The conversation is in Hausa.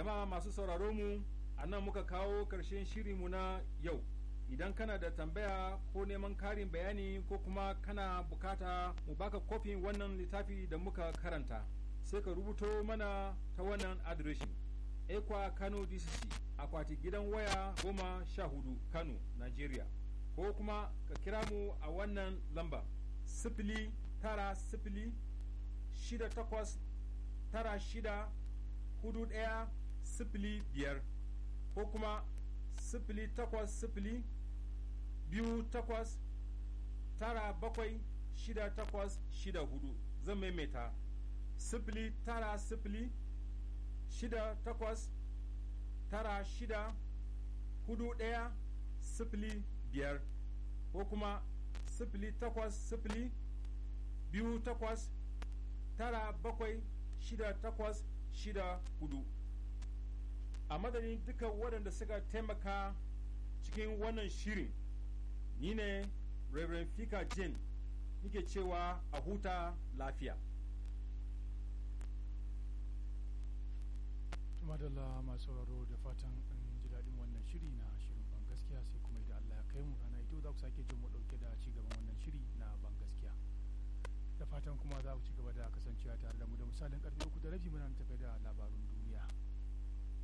jama'a masu sauraro mu a nan muka kawo ƙarshen shirinmu na yau idan kana da tambaya ko neman karin bayani ko kuma kana bukata mu baka kofin wannan littafi da muka karanta sai ka rubuto mana ta wannan adireshin ekwa kano dcc akwati gidan waya goma sha hudu kano nigeria ko kuma ka kira mu a wannan lamba sifili tara sifili shida takwas tara shida hudu ɗaya sifili biyar ko kuma sifili takwas sifili biyu takwas tara bakwai shida takwas shida hudu zan maimaita sifili tara sifili shida takwas tara shida hudu ɗaya sifili biyar ko kuma sifili takwas sifili biyu takwas tara bakwai shida takwas shida hudu a madadin duka waɗanda suka taimaka cikin wannan shirin ni ne Reverend Fika Jin nike cewa a huta lafiya. Tumadalla masu sauraro da fatan an ji daɗin wannan shiri na shirin ban gaskiya sai kuma idan Allah ya kai mu rana ito za ku sake jin mu ɗauke da ci gaban wannan shiri na ban gaskiya. Da fatan kuma za ku ci gaba da kasancewa tare da mu da misalin karfe uku da rabi muna tafe da labarun duniya.